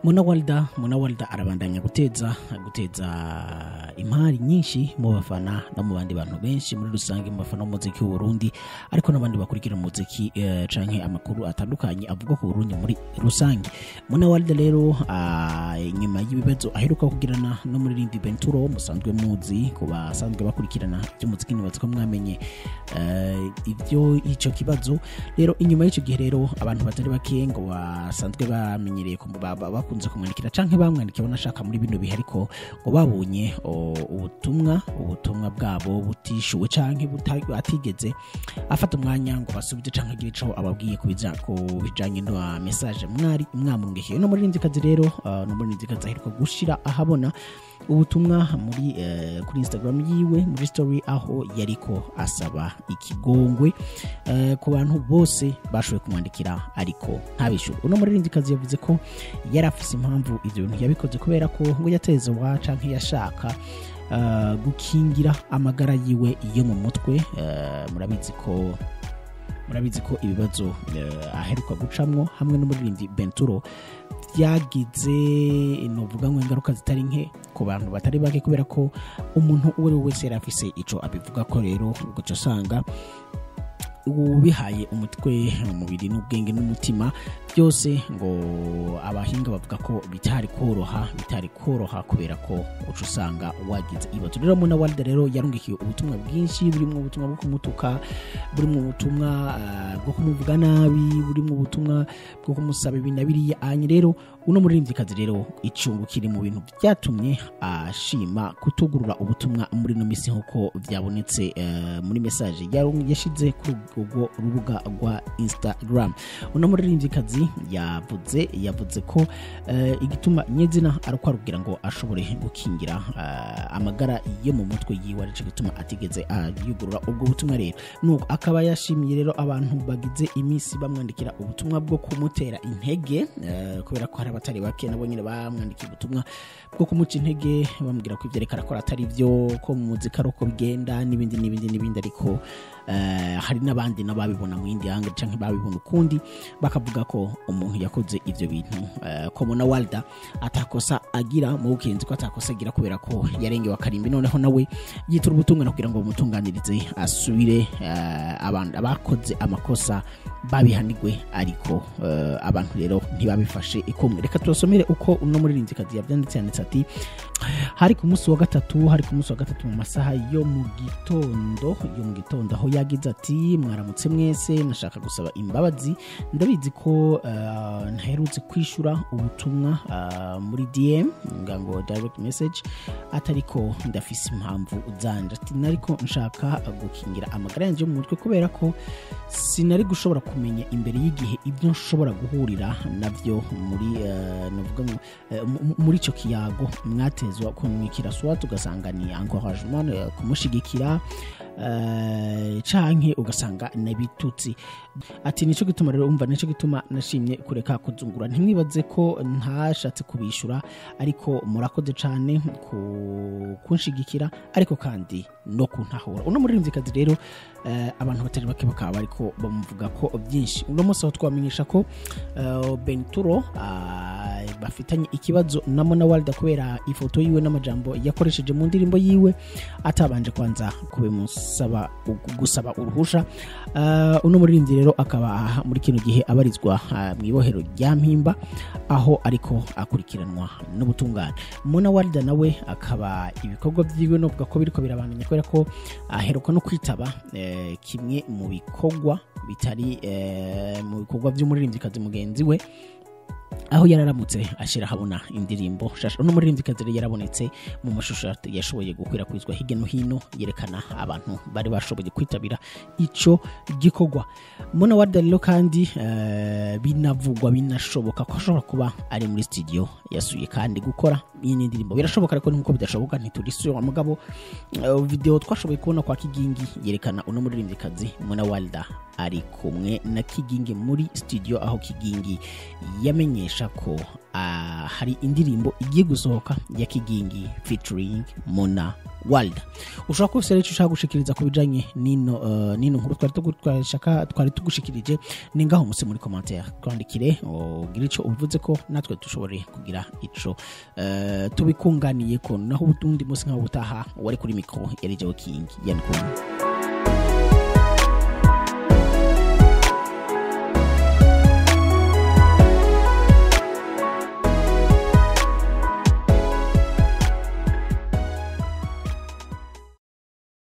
muna walda muna walda arabandanya guteza guteza imari nyinshi mu bafana no mu bandi bantu benshi muri rusange mu bafana b'umuziki w'uburundi ariko n'abandi bakurikira umuziki eh, canke amakuru atandukanye avuga ku burundi muri rusange muna walda rero ah, nyuma y'ibibazo aheruka kugirana no muri rindi benturo musanzwe muzi ku basanzwe bakurikirana iby'umuziki nibaza ko mwamenye eh, ibyo ico kibazo rero inyuma y'icyo gihe rero abantu batari bake ngo basanzwe bamenyereye ku- ba- ba- bakunze kumwandikira canke bamwandikiye banashaka muri bino bihe ariko ngo babonye o, ubutumwa ubutumwa bwabo butishuwe canke buta- atigeze afata umwanya ngo basubize canke agire ico ababwiye ku bija- ku bijanye na message mwari mwamurungikiye no muri kazi rero uh, no muri kazi aheruka gushira ahabona ubutumwa muri eh, kuri instagram yiwe muri story aho yariko asaba ikigongwe eh, ku bantu bose bashoboye kumwandikira ariko ntabishyure uno muririmbyikazi yavuze ko yari afise impamvu ibyo bintu yabikoze kubera ko ngo yateze wa canke yashaka eh, gukingira amagara yiwe yo mu mutwe eh, murabizi ko murabizi ko ibibazo eh, aheruka gucamwo hamwe n'umuririmbyi benturo byagize nuvuga ngo ingaruka zitari nke ku bantu batari bake kubera ko umuntu uwo ari we wese yari afise ico abivuga ko rero ugaca usanga ubihaye umutwe umubiri n'ubwenge n'umutima byose ngo abahinga bavuga ko bitari koroha bitari koroha kubera ko uca usanga wagize ibibazo rero muna walda rero yarungikiye ubutumwa bwinshi burimo ubutumwa bwo kumutuka burimo ubutumwa ah, bwo kumuvuga nabi burimo ubutumwa bwo kumusaba ibi na biriya anye rero uno muririmbyikazi rero icungu kiri mu bintu byatumye ashima kutugurura ubutumwa muri ino minsi nk'uko byabonetse eh, muri mesaje yaru- yashize kuri urwo rubuga rwa instagram uno muririmbyikazi yavuze yavuze ko eh, igituma nyezina ari uko arubwira ngo ashobore gukingira eh, amagara yo mu mutwe yiwe aricyo gituma atigeze yugurura ubwo butumwa rero nuko akaba yashimiye rero abantu bagize iminsi bamwandikira ubutumwa bwo kumutera intege eh, kubera ko hari abatari bake nabo nyine bamwandikiye ubutumwa bwo kumuca intege bamubwira ko ibyo ariko arakora atari byo ko mu muzika ari uko bigenda n'ibindi n'ibindi n'ibindi ariko eh, hari n'abandi n'ababibona mu yindi hanga cyangwa babibona ukundi bakavuga ko umuntu yakoze ibyo bintu eh, ko mona walda atakosa agira mu bukenzi ko atakosa agira kubera ko yarengewe akarimbi noneho nawe yitura ubutungane kugira ngo bumutunganirize asubire eh, abantu abakoze amakosa babihanigwe ariko eh, abantu rero ntibabifashe ikumwe reka tubasomere uko uno muririmbyikazi yabyanditse yanditse ati hari ku munsi wa gatatu hari ku munsi wa gatatu mu masaha yo mu gitondo yo mu gitondo aho yagize ati mwaramutse mwese nashaka gusaba imbabazi ndabizi ko eh, ntaherutse kwishyura ubutumwa eh, muri dm nga ngo direct message atariko ndafise impamvu zanje ati nariko nshaka gukingira amagara yanjye yo mu mutwe kubera ko sinari gushobora kumenya imbere y'igihe ibyo nshobora guhurira nabyo muri eh, navuga ngo eh, mu- mu- muri icyo kiyago mwatezwa kumwikira swat ugasanga ni encouragement eh, kumushigikira eh, canke ugasanga n'ibitutsi ati nicyo gituma rero umva nicyo gituma nashimye kureka kuzungura ntimwibaze ko ntashatse kubishura ariko murakoze cyane ku kunshigikira ariko kandi no kuntahura uno muririmbyikazi rero eh, abantu batari bake bakaba bariko bamuvuga ko byinshi uno munsi aho twamenyesha ko eh, benturo ah, bafitanye ikibazo na mona walda kubera ifoto yiwe n'amajambo yakoresheje mu ndirimbo yiwe atabanje kwanza kubimusaba gusaba uruhusha Uh, uno muririmbyi rero akaba muri kino gihe abarizwa uh, mu ibohero rya mpimba aho ariko akurikiranwa n'ubutungane mona walda nawe akaba ibikorwa byiwe novuga ko biriko birabandanya kubera ko aheruka no kwitaba eh, kimwe mu bikorwa bitari eh, mu bikorwa by'umuririmbyikazi mugenzi we aho yararamutse ashyira ahabona indirimbo shasha uno muririmbyikazi rero yarabonetse mu mashusho yashoboye gukwirakwizwa hirya no hino yerekana abantu bari bashoboye kwitabira ico gikorwa mona warda rero kandi eh, binavugwa binashoboka ko ashobora kuba ari muri studio yasuye kandi gukora iyi ni indirimbo birashoboka ariko nkuko bidashoboka ntiturisubira mugabo eh, video twashoboye kubona kwa kigingi yerekana uno muririmbyikazi mona walda ari kumwe na kigingi muri studio aho kigingi yamenyesha ko ah, hari indirimbo igiye gusohoka ya kigingi featuring mona world ushobora kuba ufite rero icyo ushaka gushikiriza ku bijanye n'ino uh, n'ino nkuru twari tugu- twashaka twari tugushikirije ni ngaho musi muri commentaire twandikire ugire ico ubivuze ko natwe dushobore kugira ico uh, tubikunganiye ko naho ubundi musi nk'aho ubutaha wari kuri mikro yari Joe King yani kumwe